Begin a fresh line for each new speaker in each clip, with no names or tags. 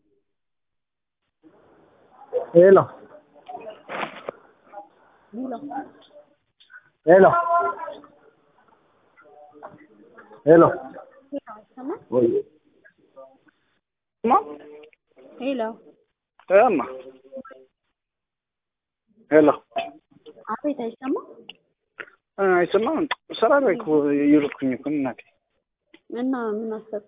ሄሎ ሄሎ ሄሎ ወይ ማ
ሄሎ
እማ ሄሎ
አቤት፣ አይሰማም
አይሰማም። ስራ ላይ እኮ እየሮጥኩኝ እኮ እናቴ
እና ምን አሰብክ?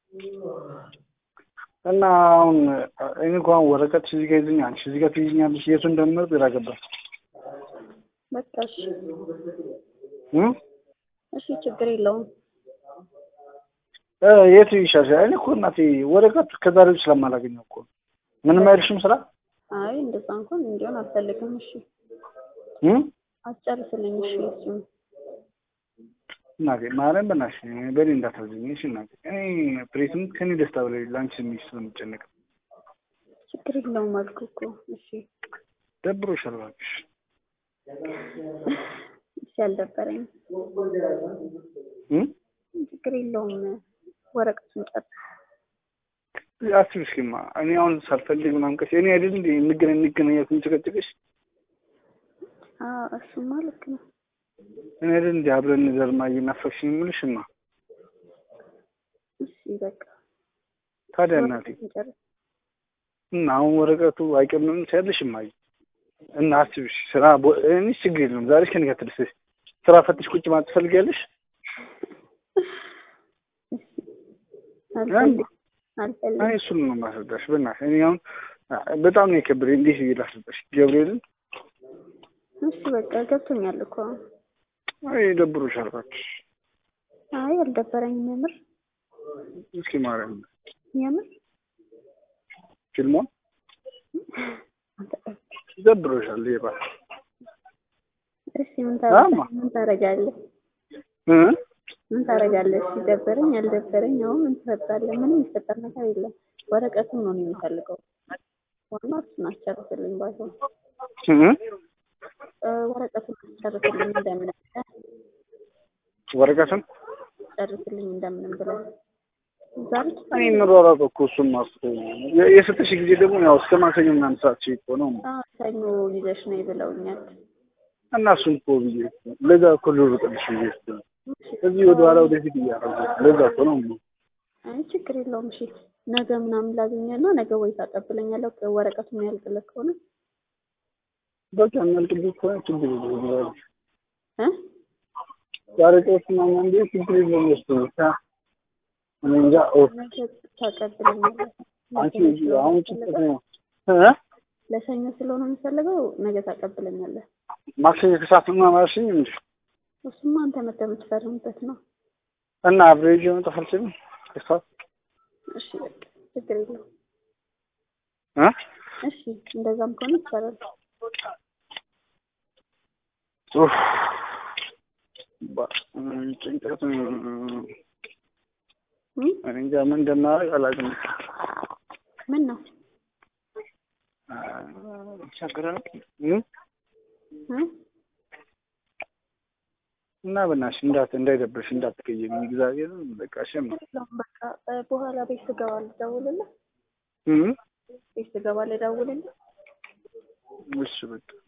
እና አሁን እኔ እኮ አሁን ወረቀት እዚህ ጋር ይዘኛል፣ አንቺ እዚህ ጋር ትይዝኛለሽ። የቱ እንደምመርጥ ግራ ገባኝ።
በቃ እሺ፣
እ
እሺ፣ ችግር የለውም።
እ የቱ ይሻልሻል? እኔ እኮ እናቴ ወረቀት ከዛሬ ውጭ ስለማላገኘው እኮ ምንም አይልሽም ስራ
አይ እንደዛ እንኳን እንዲሆን አልፈልግም። እሺ፣
እ
አስጨርስልኝ። እሺ፣ እሱን
እናቴ ማርያም በእናትሽ በእኔ እንዳታዝኝ እሺ እናቴ። እኔ ፕሬትም ከኔ ደስታ በላይ ለአንቺ ስሜት ስለምጨነቅ
ችግር የለውም አልኩህ እኮ። እሺ፣
ደብሮሻል እባክሽ።
እሺ፣ አልደበረኝም።
እ
ችግር የለውም። ወረቀቱን ጨርስ።
አስቢ እስኪማ እኔ አሁን ሳልፈልግ ምናምን ቀስ እኔ አይደል እንደ እንገናኝ እንገናኝ ያልኩኝ ጭቀጭቅሽ
አዎ፣ እሱማ ልክ ነው።
እኔ አይደል እንደ አብረን ዘርማ እየናፈቅሽኝ የምልሽማ
እሺ፣ በቃ
ታዲያ እናቴ
ወረቀቱን ጨርስ።
እና አሁን ወረቀቱ አይቀርምም ሲያለሽ እማዬ እና አስቢ እሺ ስራ ቦ- እኔ ችግር የለም ዛሬ ከኔ ጋር ትደርሰሽ ስራ ፈትሽ ቁጭ ማለት ትፈልጊያለሽ
አልፈልግም
እኔ
አልፈልግም።
እሱን ነው የማስረዳሽ በእናትሽ እኔ አሁን በጣም ነው የከበደኝ እንዴት ብዬ ላስረዳሽ ገብርኤልን
እሺ፣ በቃ ገብቶኛል እኮ።
አይ ደብሮሻል እባክሽ
አይ አልደበረኝም። የምር
እስኪ ማርያም
የምር
ፊልሟ ደብሮሻል ይባ
እሺ ምን
አማ።
ታረጋለህ? ምን ታረጋለህ?
እ
ምን ታረጋለህ? ሲደበረኝ አልደበረኝ አሁን ምን ትፈጣለህ? ምንም የሚፈጠር ነገር የለም። ወረቀቱን ነው እኔ የምፈልገው። ዋናው እሱን አስጨርስልኝ ባይሆን
እ
እ ወረቀቱን አስጨርስልኝ እንደምንም ብለህ
ወረቀቱን
ጨርስልኝ እንደምንም ብለህ ዛሬ
እኔ የምሯሯጠው እኮ እሱን ማስቶ የሰጠሽ ጊዜ ደግሞ ያው እስከ ማክሰኞ ምናምን ሰዓት ሲ እኮ ነው
አዎ፣ ሰኞ ይዘሽ ነው ብለውኛል።
እና እሱን እኮ ብዬ እኮ ለዛ እኮ ልሩጥልሽ ብዬ እኮ ነው። እዚህ ወደ ኋላ ወደፊት እያደረጉ ለዛ እኮ ነው
አይ ችግር የለውም። እሺ ነገ ምናምን ላገኘና ነገ ወይ ታቀብለኛለህ ወረቀቱን ያልቅልህ ከሆነ
በቃ የሚያልቅብኝ ከሆነ ችግር የለውም
እ
ዛሬ ጠዋት ምናምን እንደ ችግር የለውም ወስዶ ብቻ እኔ እንጃ ኦፍ
ነገ ታቀብለኛለህ።
አንቺ አሁን ችግር ነው እ
ለሰኞ ስለሆነ የሚፈልገው ነገ ታቀብለኛለህ።
ማክሰኞ ከሰዓት ምናምን አልሽኝ እንዴ
እሱማ አንተ መተህ የምትፈርምበት ነው።
እና አብሬጅ መጣፍ አልችልም ከሰዓት
እሺ በቃ ችግር የለውም።
እ
እሺ እንደዛም ከሆነ ይቻላል።
ኡፍ ባ- ጭንቀት
እ?
እኔ እንጃ ምን እንደማደርግ አላውቅም።
ምን ነው
ቸግረን እ
እ?
እና በእናትሽ እንዳት እንዳይደብርሽ እንዳትቀየሚ እግዚአብሔር በቃ ሸም
ችግር የለውም። በቃ እ፣ በኋላ ቤት ስገባ ልደውልልህ።
እ
ቤት ስገባ ልደውልልህ።
እሺ በቃ